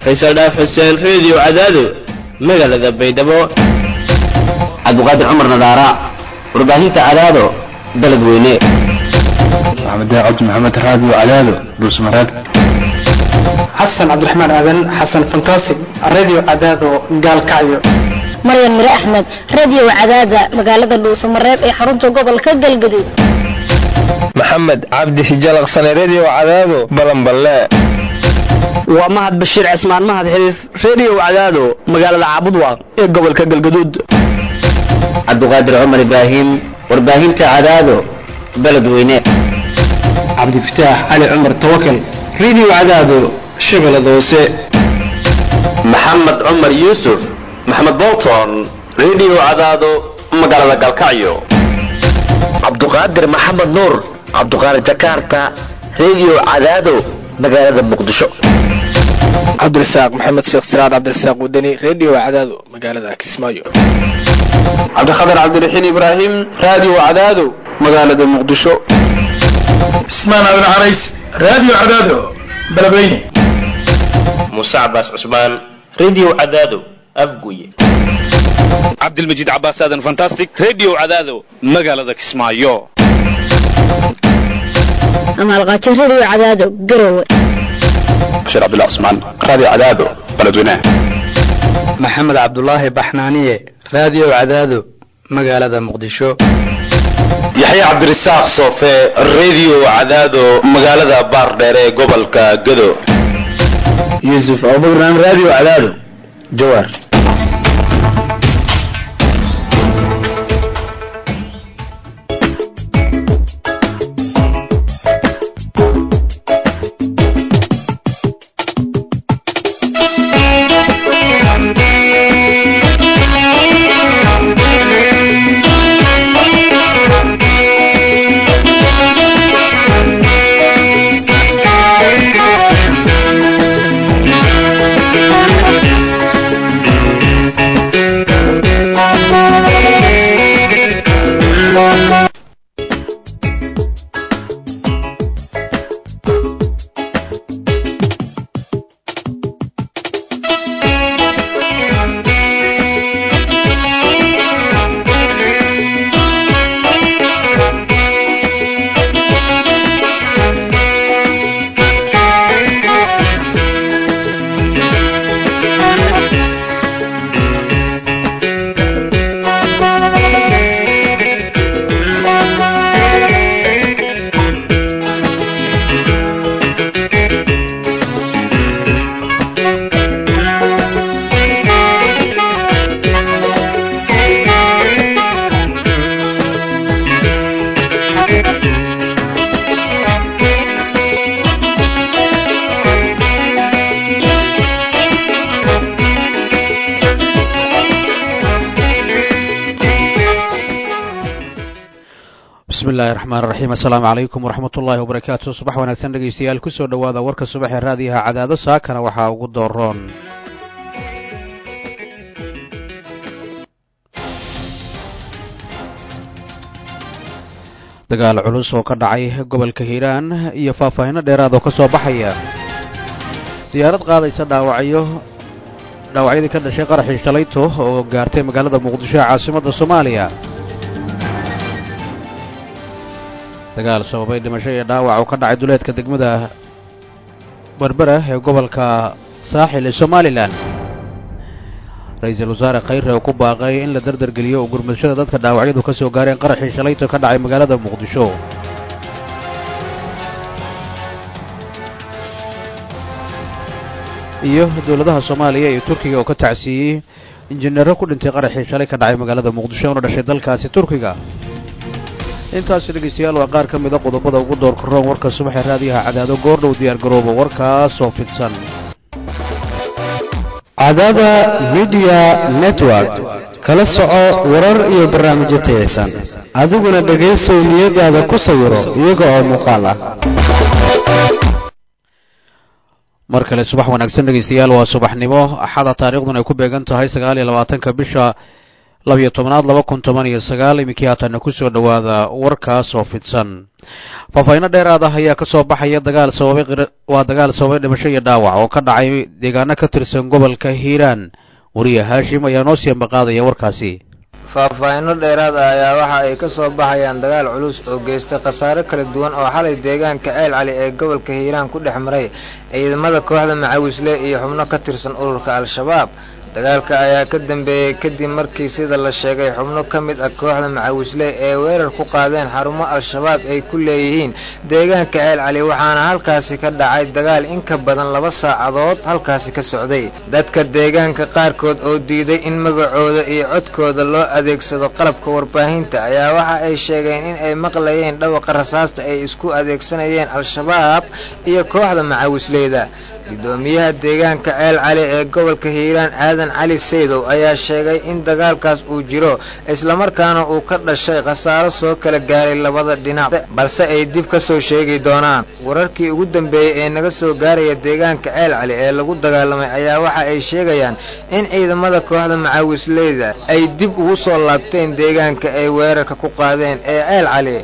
faysal dhaaf xuseen reediyo cadaado magaalada baydhabo cabdiqaadir cumar nadaara warbaahinta cadaado baled weyne maxamed daacad maxamed raadiyo cadaado dhuusmareeb xasan cabdiraxmaan aadan xasan fantasig radio cadaado gaalkacyo maryan mire axmed radio cadaada magaalada dhuusamareeb ee xarunta gobolka galgaduud maxamed cabdi hijalaqsane redio cadaado balanballe waa mahad bashiir cismaan mahad xiriif redio cadaado magaalada caabudwaaq ee gobolka galgaduud cabdiqaadir cumar ibraahim warbaahinta cadaado baled weyne cabdifataax cali cumar tawakal radio cadaado shabeellada hoose maxamed cumar yuusuf maxamed bolton redio cadaado magaalada galkacyo cabduqaadir maxamed nuur cabduqaadir jakarta redio cadaado magaalada muqdisho cabdirasaaq maxamed sheekh siraad cabdirasaaq wadani redio cadaado magaalada kismaayo cabdikhatar cabdiraxiin ibraahim radio cadaado magaalada muqdisho cismaan aadan carays radio cadaado beledweyne muuse cabaas cusmaan redio cadaado afguye cabdilmajiid cabaas aadan fantastic redio cadaado magaalada kismaayo amaalqaajo redio cadaado garowe bashiir cabdullah cusmaan radio cadaado beledweyne maxamed cabdulaahi baxnaaniye radio cadaado magaalada muqdisho yaxye cabdirasaaq soofe redio cadaado magaalada baardheer ee gobolka gado yuusuf abubakran radio cadaado jawaar bismillahi raxmaan raxiim assalaamu calaykum waraxmat ullaahi wabarakaatu subax wanaagsan dhegaystayaal kusoo dhowaada warka subax ee raadiyaha cadaado saakana waxaa ugu dooroon dagaal culus oo ka dhacay gobolka hiiraan iyo faahfaahinno dheeraad oo ka soo baxaya diyaarad qaadaysa dhaawacyo dhaawacyadii ka dhashay qaraxii shalayto oo gaartay magaalada muqdisho ee caasimadda soomaaliya dagaal sababay dhimasho iyo dhaawac oo ka dhacay duleedka degmada berbera ee gobolka saaxil ee somalilan ra-iisul wasaare khayre oo ku baaqay in la dardargeliyo oo gurmadashada dadka dhaawacyadu ka soo gaareen qaraxii shalayto ka dhacay magaalada muqdisho iyo dowladaha soomaaliya iyo turkiga oo ka tacsiiyey injineero ku dhintay qaraxii shalay ka dhacay magaalada muqdisho una dhashay dalkaasi turkiga intaasi dhegaystayaal waa qaar ka mida qodobada ugu doorka roon warka subaxee raadiyaha cadaado goordhow diyaar garooba warkaasoo fidsan cadaada midiya network kala soco warar iyo barnaamijyo tayaysan adiguna dhegaysow niyadaada ku sawiro iyaga oo muuqaal ah mar kale subax wanaagsan dhegaystayaal waa subaxnimo axada taariikhduna ay ku beegan tahay sagaal iyo labaatanka bisha labiyo tobanaad laba kun toban iyo sagaal iminkii haatanna ku soo dhowaada warkaas oo fidsan faahfaahinno dheeraad ah ayaa ka soo baxaya dagaal sababay waa dagaal sababay dhimasho iyo dhaawac oo ka dhacay deegaano ka tirsan gobolka hiiraan wariye haashim ayaa noo sii ambaqaadaya warkaasi faahfaahinno dheeraad ah ayaa waxa ay ka soo baxayaan dagaal culus oo geystay khasaare kala duwan oo xalay deegaanka ceel cali ee gobolka hiiraan ku dhex maray ciidamada kooxda macawisle iyo xubno ka tirsan ururka al-shabaab dagaalka ayaa ka dambeeyey kadib markii sida la sheegay xubno ka mid ah kooxda macawisle ee weerar ku qaadeen xarumo al-shabaab ay ku leeyihiin deegaanka ceel cali waxaana halkaasi ka dhacay dagaal in ka badan laba saacadood halkaasi ka socday dadka deegaanka qaarkood oo diiday in magacooda iyo codkooda loo adeegsado qalabka warbaahinta ayaa waxa ay sheegeen in ay maqlayeen dhawaqa rasaasta ay isku adeegsanayeen al-shabaab iyo kooxda macawisleyda gudoomiyaha deegaanka ceel cali ee gobolka hiiraan aadan cali saydow ayaa sheegay in dagaalkaas uu jiro islamarkaana uu ka dhashay khasaaro soo kala gaaray labada dhinac balse ay dib ka soo sheegi doonaan wararkii ugu dambeeyey ee naga soo gaaraya deegaanka ceel cali ee lagu dagaalamay ayaa waxa ay sheegayaan in ciidamada kooxda macawisleyda ay dib ugu soo laabteen deegaanka ay weerarka ku qaadeen ee ceel cali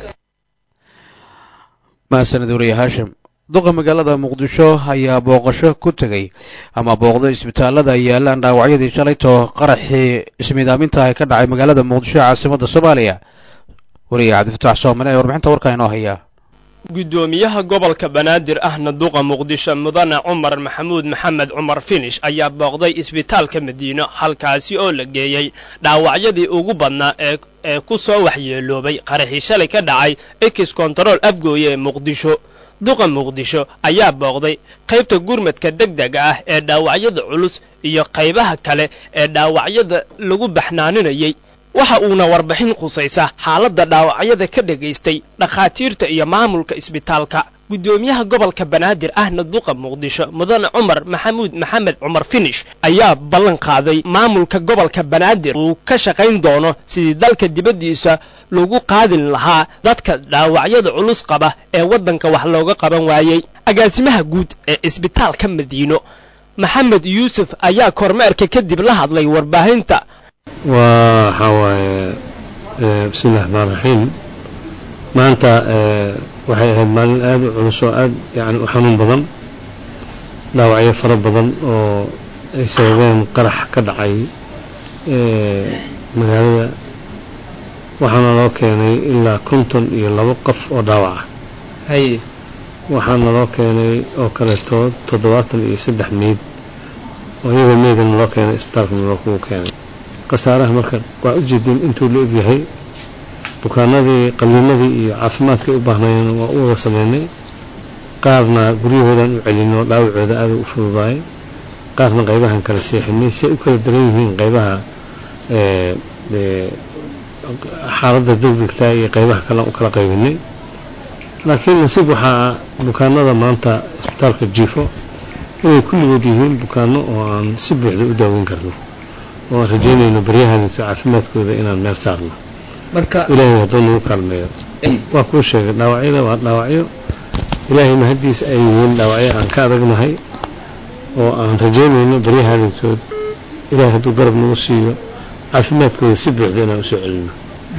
mahadsanid wariye haashim duqa magaalada muqdisho ayaa booqasho ku tegey ama booqday isbitaalada ay yaalaan dhaawacyadii shalaytoo qaraxii ismiidaaminta ah ka dhacay magaalada muqdisho ee caasimadda soomaaliya wariye cabdifataax soomane ee warbixinta warkaa inoo haya guddoomiyaha gobolka banaadir ahna duqa muqdisho mudane cumar maxamuud maxamed cumar finish ayaa booqday isbitaalka madiino halkaasi oo la geeyey dhaawacyadii ugu badnaa ee ee ku soo waxyeeloobay qaraxii shalay ka dhacay ekis kontarool afgooye ee muqdisho duqa muqdisho ayaa booqday qaybta gurmadka degdega ah ee dhaawacyada culus iyo qaybaha kale ee dhaawacyada lagu baxnaaninayay waxa uuna warbixin khusaysa xaaladda dhaawacyada ka dhagaystay dhakhaatiirta iyo maamulka isbitaalka guddoomiyaha gobolka banaadir ahna duqa muqdisho mudane cumar maxamuud maxamed cumar finish ayaa ballan qaaday maamulka gobolka banaadir uu ka shaqayn doono sidii dalka dibaddiisa lagu qaadin lahaa dadka dhaawacyada culus qaba ee waddanka wax looga qaban waayey agaasimaha guud ee isbitaalka madiino maxamed yuusuf ayaa kormeerka kadib la hadlay warbaahinta waxaa waaye bismillahi raxmaan raxiim maanta waxay ahayd maalin aada u culus oo aada yani u xanuun badan dhaawacyo fara badan oo ay sababeen qarax ka dhacay magaalada waxaana loo keenay ilaa konton iyo labo qof oo dhaawac ah waxaana loo keenay oo kaleeto toddobaatan iyo saddex meyd oo iyagoo meydana loo keenay isbitaalka lookugu keenay khasaaraha marka waa ujeedin intuu la egyahay bukaanadii qaliinadii iyo caafimaadkay u baahnayeen waa u wada sameynay qaarna guryahoodan u celinoo dhaawacooda aada u fududaay qaarna qaybahan kala seexinay si ay u kala daran yihiin qaybaha xaaladda degdegta iyo qaybaha kale u kala qaybinay laakiin nasiib waxaa bukaanada maanta isbitaalka jiifo inay kulligood yihiin bukaano oo aan si buuxda u daaweyn karno oo aan rajaynayno baryahaadiisu caafimaadkooda inaan meel saarno ilaahay hadduu nagu kaalmeeyo waa kuu sheegay dhaawacyada waa dhaawacyo ilaahay mahaddiisa ay yihiin dhaawacyo aan ka adagnahay oo aan rajaynayno baryahaadiisood ilaahay hadduu garab nagu siiyo caafimaadkooda si buuxda inaan usoo celino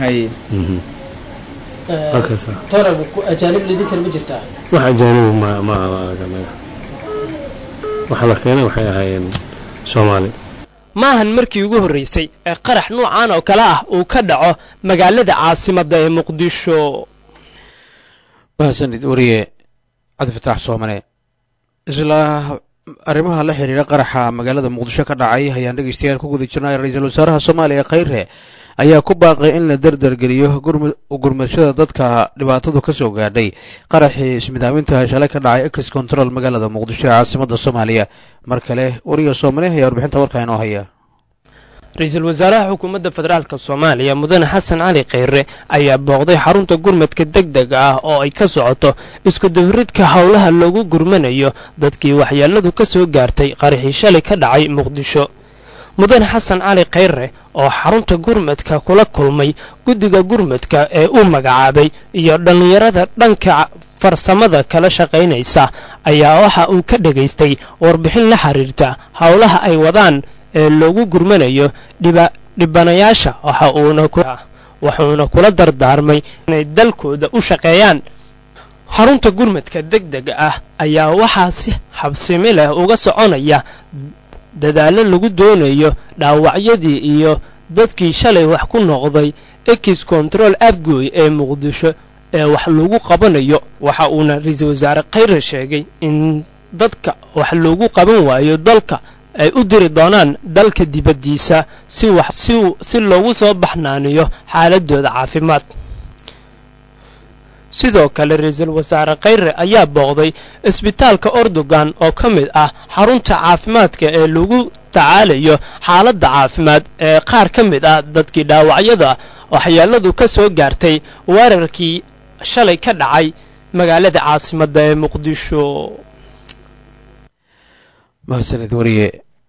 ajaanib lidin kale ma jirtaa wax ajaanibi ma ma araganaga waxa la keenay waxay ahaayeen soomaali maahan markii ugu horraysay ee qarax nuucan oo kale ah uu ka dhaco magaalada caasimadda ee muqdisho mahadsanid wariye cabdifataax soomane isla arrimaha la xiriira qaraxa magaalada muqdisho ka dhacay ayaan dhegeystayaal ku guda jirnay ra-iisul wasaaraha soomaaliya khayre ayaa ku baaqay in la derdergeliyo gurmadshada dadka dhibaatadu ka soo gaadhay qaraxii ismidaaminta shalay ka dhacay ex control magaalada muqdisho ee caasimadda soomaaliya mar kale wariya soomane ayaa warbixinta warkaa inoo haya ra-iisul wasaaraha xukuumadda federaalk soomaaliya mudane xasan cali kheyre ayaa booqday xarunta gurmadka degdega ah oo ay ka socoto iskudabaridka howlaha loogu gurmanayo dadkii waxyeeladu ka soo gaartay qaraxii shalay ka dhacay muqdisho mudane xasan cali kheyre oo xarunta gurmadka kula kulmay guddiga gurmadka ee uu magacaabay iyo dhallinyarada dhanka farsamada kala shaqaynaysa ayaa waxa uu ka dhegaystay warbixin la xiriirta howlaha ay wadaan ee loogu gurmanayo dhibanayaasha waxa uuna wuxuuna kula dardaarmay inay dalkooda u shaqeeyaan xarunta gurmadka deg dega ah ayaa waxaa si habsimi leh uga soconaya dadaallo lagu doonayo dhaawacyadii iyo dadkii shalay wax ku noqday ekis control afgooy ee muqdisho ee wax lagu qabanayo waxa uuna ra-iisul wasaare khayre sheegay in dadka wax loogu qaban waayo dalka ay u diri doonaan dalka dibaddiisa si wax si si loogu soo baxnaaniyo xaaladooda caafimaad sidoo kale ra-iisul wasaare khayre ayaa booqday isbitaalka ordogan oo ka mid ah xarunta caafimaadka ee lagu tacaalayo xaaladda caafimaad ee qaar ka mid ah dadkii dhaawacyada waxyeeladu ka soo gaartay weerarkii shalay ka dhacay magaalada caasimadda ee muqdisho mahadsanid wariye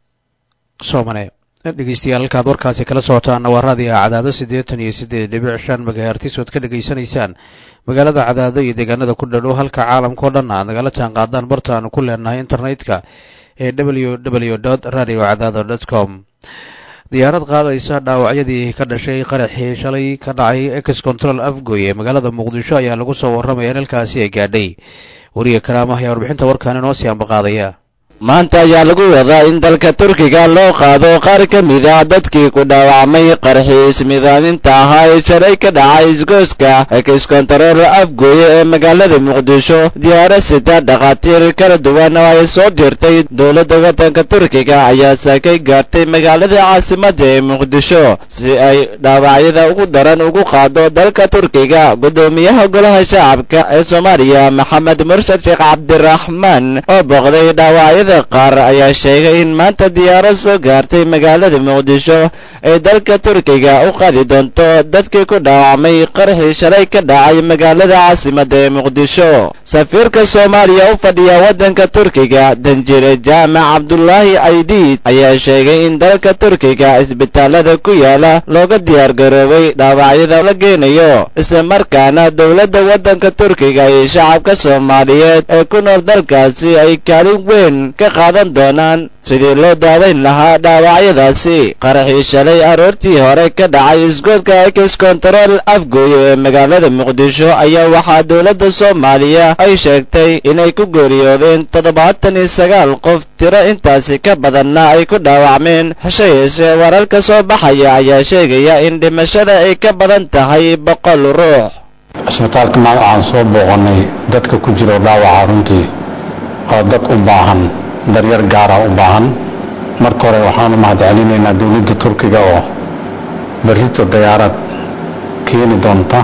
soomane dhegeystayaal halkaad warkaasi kala socotaan waa raadiga cadaado siddeetan iyo siddeed dhibic shan magahertis ood ka dhegaysanaysaan magaalada cadaado iyo deegaanada ku dhadhow halka caalamkao dhan aad nagala jaan qaadaan barta aanu ku leenahay internetka ee w w dot radio cadaado dot com diyaarad qaadaysa dhaawacyadii ka dhashay qaraxii shalay ka dhacay ex control afgoy ee magaalada muqdisho ayaa lagu soo warramaya in halkaasi ay gaadhay wariye karaama ayaa warbixinta warkaan inoo sii ambaqaadaya maanta ayaa lagu wadaa in dalka turkiga loo qaado qaar ka mid ah dadkii ku dhaawacmay qarxii ismidaaninta ahaa ee shalay ka dhacay isgooska exkontarool afgooye ee magaalada muqdisho diyaarad sita dhakhaatiir kala duwan oo ay soo dirtay dowladda waddanka turkiga ayaa saakay gaartay magaalada caasimadda ee muqdisho si ay dhaawacyada ugu daran ugu qaado dalka turkiga guddoomiyaha golaha shacabka ee soomaaliya maxamed murshad sheekh cabdiraxmaan oo booqday dhaawacya qaar ayaa sheegay in maanta diyaarad soo gaartay magaalada muqdisho ay dalka turkiga u qaadi doonto dadkii ku dhaawacmay qarxii shalay ka dhacay magaalada caasimadda ee muqdisho safiirka soomaaliya u fadhiya waddanka turkiga danjire jaamac cabdulaahi aydiid ayaa sheegay in dalka turkiga isbitaalada ku yaala looga diyaargaroobay dhaawacyada la geenayo islamarkaana dowladda waddanka turkiga iyo shacabka soomaaliyeed ee ku nool dalkaasi ay kaalin weyn ka qaadan doonaan sidii loo daawayn lahaa dhaawacyadaasi qaraxii shalay aroortii hore ka dhacay isgoodka ex control afgooye ee magaalada muqdisho ayaa waxaa dowladda soomaaliya ay sheegtay inay ku geeriyoodeen toddobaatan iyo sagaal qof tiro intaasi ka badanna ay ku dhaawacmeen hase yeeshee wararka soo baxaya ayaa sheegaya in dhimashada ay ka badan tahay boqol ruux isbitaalka maal waxaan soo booqannay dadka ku jiro dhaawaca runtii oo dad u baahan daryar gaara u baahan marka hore waxaan u mahadcelinaynaa dowladda turkiga oo berrito dayaarad keeni doonta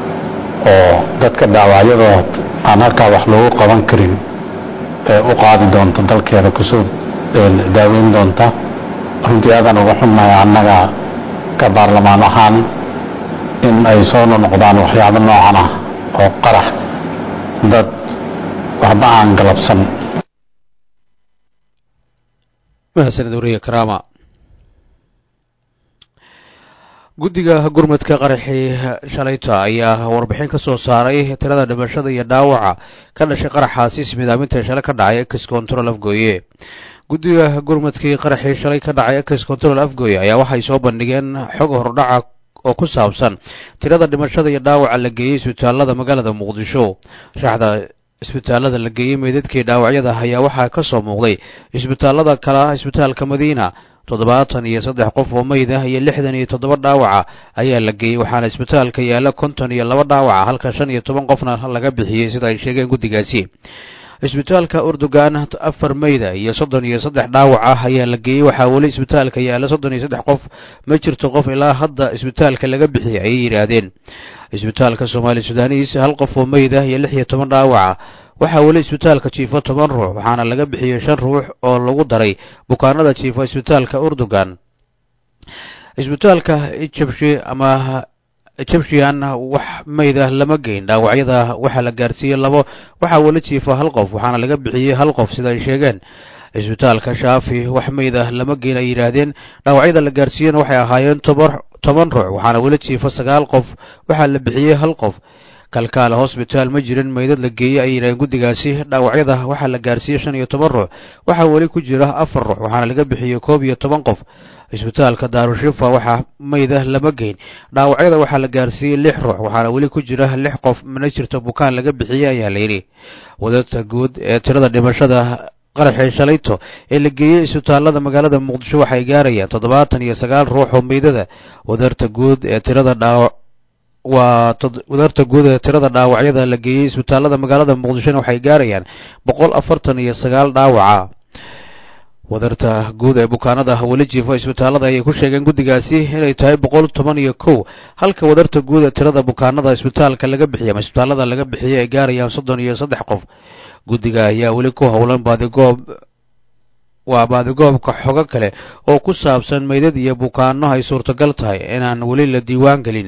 oo dadka dhaawacyadood aan halkaa wax loogu qaban karin ee u qaadi doonta dalkeeda kusoo daaweyn doonta runtii aadaan uga xunnahay annaga ka baarlamaan ahaan in ay soo noqdaan waxyaabo noocan ah oo qarax dad waxba aan galabsan mahadsanid wariye karaama guddiga gurmadka qaraxii shalayta ayaa warbixin ka soo saaray tirada dhimashada iyo dhaawaca ka dhashay qaraxaasi ismidaaminta shalay ka dhacay ex control afgooye guddiga gurmadkii qaraxii shalay ka dhacay ex control afgooye ayaa waxay soo bandhigeen xog hordhaca oo ku saabsan tirada dhimashada iyo dhaawaca la geeyey isbitaalada magaalada muqdisho shaxda isbitaalada la geeyey meydadkii dhaawacyada ayaa waxaa ka soo muuqday isbitaalada kale ah isbitaalka madiina toddobaatan iyo saddex qof oo meyd ah iyo lixdan iyo toddoba dhaawaca ayaa la geeyey waxaana isbitaalka yaalla konton iyo laba dhaawaca halka shan iyo toban qofna laga bixiyey sida ay sheegeen guddigaasi isbitaalka urdugan afar meyda iyo soddon iyo saddex dhaawac ah ayaa la geeyey waxaa weli isbitaalka yaalla soddon iyo saddex qof ma jirto qof ilaa hadda isbitaalka laga bixiyey ayay yidhaahdeen isbitaalka soomaali sudaaniis hal qof oo meyd ah iyo lix iyo toban dhaawaca waxaa weli isbitaalka jiifo toban ruux waxaana laga bixiyey shan ruux oo lagu daray bukaanada jiifo isbitaalka urdugan isbitaalka ijabshi ama egyptian wax meyda lama geyn dhaawacyada waxaa la gaarsiiyey labo waxaa weli jiifa hal qof waxaana laga bixiyey hal qof sida ay sheegeen isbitaalka shaafi wax meyda lama geyn ay yidhaahdeen dhaawacyada la gaarsiiyena waxay ahaayeen toban ruux waxaana weli jiifa sagaal qof waxaa la bixiyey hal qof kalkaale hosbitaal ma jirin meydad la geeyey ay yidhaheen guddigaasi dhaawacyada waxaa la gaarsiiyey shan iyo toban ruux waxaa weli ku jira afar ruux waxaana laga bixiyey koob iyo toban qof cisbitaalka daarushifa waxaa meyda lama geyn dhaawacyada waxaa la gaarsiiyey lix ruux waxaana weli ku jira lix qof mana jirto bukaan laga bixiyey ayaa layidhi wadadta guud ee tirada dhimashada qaraxii shalayto ee la geeyey isbitaallada magaalada muqdisho waxay gaarayaan toddobaatan iyo sagaal ruux oo meydada wadarta guud ee tirada dhaawac waa wadarta guud ee tirada dhaawacyada la geeyey isbitaallada magaalada muqdishona waxay gaarayaan boqol afartan iyo sagaal dhaawaca wadarta guud ee bukaanada weli jiifo isbitaallada ayay ku sheegeen guddigaasi inay tahay boqol toban iyo kow halka wadarta guud ee tirada bukaanada isbitaalka laga bixiyay ama isbitaallada laga bixiyay ay gaarayaan soddon iyo saddex qof guddiga ayaa weli ku howlan baadigoob waa baadigoobka xogo kale oo ku saabsan meydad iyo bukaano ay suurtagal tahay inaan weli la diiwaan gelin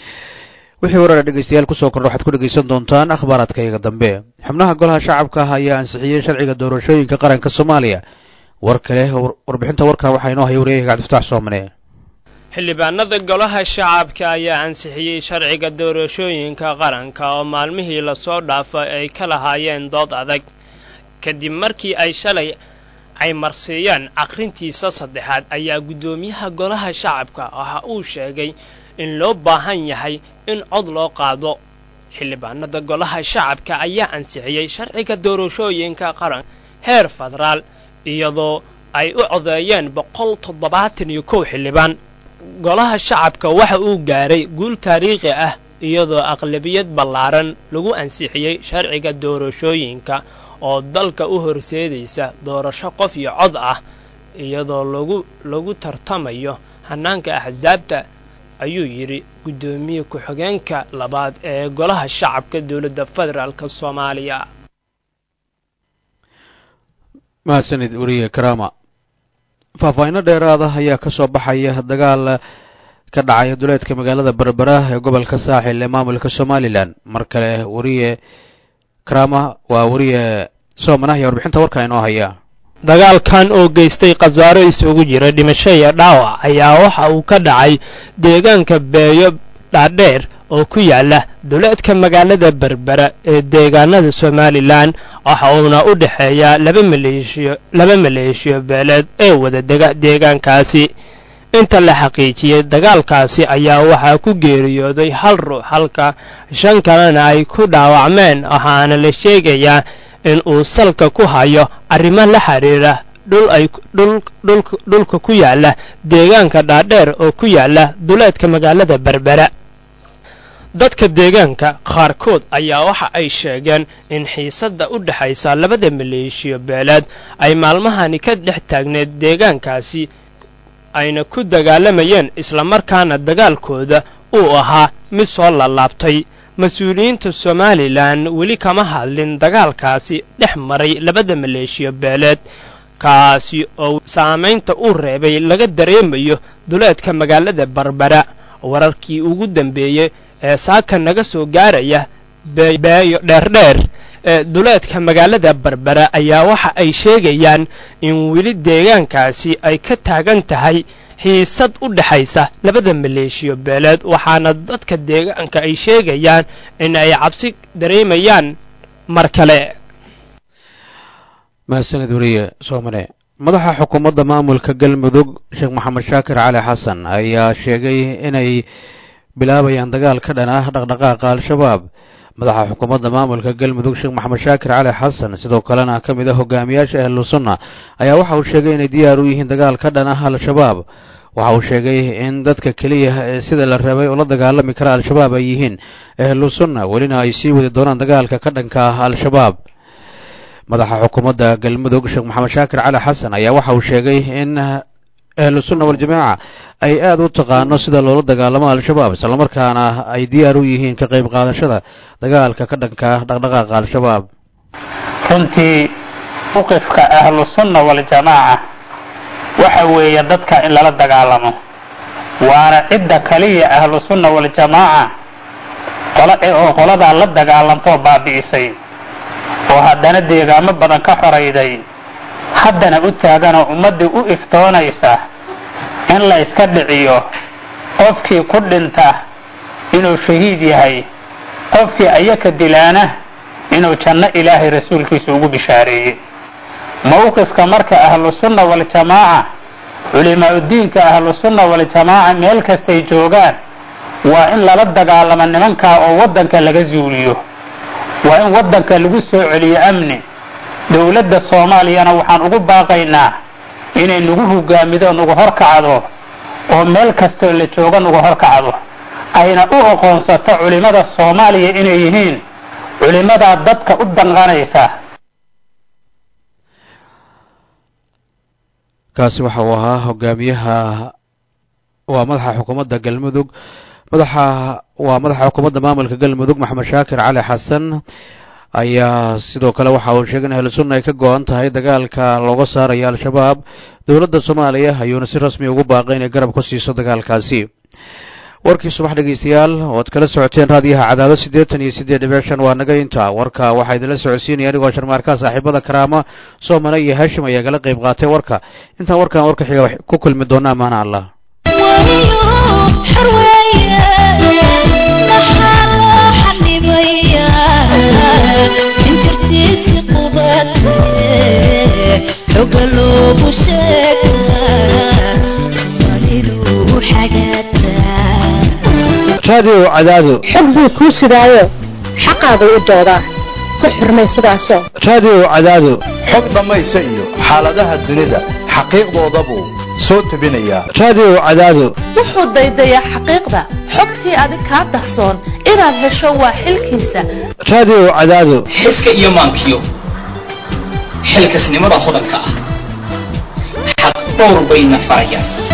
wixii waraara dhegeystayaal kusoo kordha waxaad ku dhegeysan doontaan akhbaaraadka iyaga dambe xubnaha golaha shacabka ah ayaa ansixiyey sharciga doorashooyinka qaranka soomaaliya war kale warbixinta warkan waxaa inoo haya wareeyaha cabdifataax soomane xildhibaanada golaha shacabka ayaa ansixiyey sharciga doorashooyinka qaranka oo maalmihii lasoo dhaafay ay ka lahaayeen dood adag kadib markii ay shalay ay marsiiyeen aqrintiisa saddexaad ayaa guddoomiyaha golaha shacabka waxa uu sheegay in loo baahan yahay in cod loo qaado xildhibaanada golaha shacabka ayaa ansixiyey sharciga doorashooyinka qaran heer federaal iyadoo ay u codeeyeen boqol toddobaatan iyo kow xildhibaan golaha shacabka waxa uu gaaray guul taariikhi ah iyadoo aqlabiyad ballaaran lagu ansixiyey sharciga doorashooyinka oo dalka u horseedaysa doorasho qof iyo cod ah iyadoo lagu lagu tartamayo hanaanka axsaabta ayuu yidhi guddoomiye ku-xigeenka labaad ee golaha shacabka dowladda federaalk soomaaliya mahadsanid weriye karaama faahfaahinno dheeraada ayaa ka soo baxaya dagaal ka dhacaya duleedka magaalada berbera ee gobolka saaxil ee maamulka somalilan mar kale weriye karaama waa weriye soomanah ayaa warbixinta warkaa inoo haya dagaalkan oo geystay khasaaro isugu jira dhimasho iyo dhaawac ayaa waxa uu ka dhacay deegaanka beeyo dhaadheer oo ku yaala duleedka magaalada berbera ee deegaanada somalilan waxa uuna u dhexeeyaa laba maleeshiyo laba maleeshiyo beeleed ee wada dega deegaankaasi inta la xaqiijiyey dagaalkaasi ayaa waxaa ku geeriyooday hal ruux halka shan kalena ay ku dhaawacmeen waxaana la sheegayaa in uu salka ku hayo arrimo la xidhiira dhul ay dhulka ku yaala deegaanka dhaadheer oo ku yaala duleedka magaalada berbera dadka deegaanka qaarkood ayaa waxa ay sheegeen in xiisadda u dhexaysa labada maleeshiyo beeleed ay maalmahani ka dhex taagneed deegaankaasi ayna ku dagaalamayeen islamarkaana dagaalkooda uu ahaa mid soo laalaabtay mas-uuliyiinta somalilan weli kama hadlin dagaalkaasi dhex maray labada maleeshiyo beeleed kaasi oo saamaynta uu reebay laga dareemayo duleedka magaalada berbera wararkii ugu dambeeyey ee saaka naga soo gaaraya beeyo dheerdheer ee duleedka magaalada berbera ayaa waxa ay sheegayaan in weli deegaankaasi ay ka taagan tahay xiisad u dhexaysa labada maleeshiyo beeleed waxaana dadka deegaanka ay sheegayaan in ay cabsi dareemayaan mar kale mahadsanid weriye soomane madaxa xukuumadda maamulka galmudug sheekh maxamed shaakir cali xasan ayaa sheegay inay bilaabayaan dagaal ka dhan ah dhaqdhaqaaqa al-shabaab madaxa xukuumadda maamulka galmudug sheekh maxamed shaakir cali xasan sidoo kalena ka mid ah hogaamiyaasha ahlu sunna ayaa waxa uu sheegay inay diyaar u yihiin dagaal ka dhan ah al-shabaab waxa uu sheegay in dadka keliya ee sida la rabay oo la dagaalami kara al-shabaab ay yihiin ahlu sunna welina ay sii wadi doonaan dagaalka ka dhanka ah al-shabaab madaxa xukuumadda galmudug sheekh maxamed shaakir cali xasan ayaa waxa uu sheegay in ahlu sunna waljamaaca ay aad u taqaano sida loola dagaalamo al-shabaab islamarkaana ay diyaar u yihiin ka qayb qaadashada dagaalka ka dhanka dhaqdhaqaaqa al-shabaab runtii mowqifka ahlu sunna waljamaaca waxa weeye dadka in lala dagaalamo waana cidda kaliya ahlu sunna waljamaaca oo qoladaa la dagaalantoo baabi'isay oo haddana deegaamo badan ka xorayday haddana u taaganoo ummaddii u iftoonaysa in la iska dhiciyo qofkii ku dhinta inuu shahiid yahay qofkii ayaka dilaana inuu janno ilaahay rasuulkiisa ugu bishaareeyey mowqifka marka ahlusunna waljamaaca culimaaudiinka ahlusunna waljamaaca meel kastay joogaan waa in lala dagaalamo nimankaa oo waddanka laga zuuliyo waa in waddanka lagu soo celiyo amni dowladda soomaaliyana waxaan ugu baaqaynaa inay nagu hogaamido nagu horkacdo oo meel kastoo la jooga nagu horkacdo ayna u aqoonsato culimmada soomaaliya inay yihiin culimmadaa dadka u danqanaysa kaasi waxa uu ahaa hogaamiyaha waa madaxa xukuumadda galmudug madaxa waa madaxa xukuumadda maamulka galmudug maxamed shaakir cali xasan ayaa sidoo kale waxa uu sheegay in ahlu sunna ay ka go-an tahay dagaalka looga saarayo al-shabaab dowladda soomaaliya ayuuna si rasmi ugu baaqay inay garab ku siiso dagaalkaasi warkii subax dhegeystayaal ood kala socoteen raadiyaha cadaado siddeetan iyo siddeed dhibic shan waa naga inta warka waxaa idinla socodsiinaya anigoo sharmaarkaa saaxiibada karaama soomane iyo haashim ayaa kala qayb qaatay warka intaan warkan warka xiga ku kulmi doona amaana allah raadiyo cadaado xog buu kuu sidaayo xaqaagu u doodaa ku xurmay sidaasoo raadiyo cadaado xog dhammaysa iyo xaaladaha dunida xaqiiqdooda buu soo tebinayaa raadiyo cadaado wuxuu daydayaa xaqiiqda xogtii adig kaa dahsoon inaad hesho waa xilkiisa raadiyo cadaado xiska iyo maankiyo xilkasnimada hodanka ah xaq dhowr bayna farayaan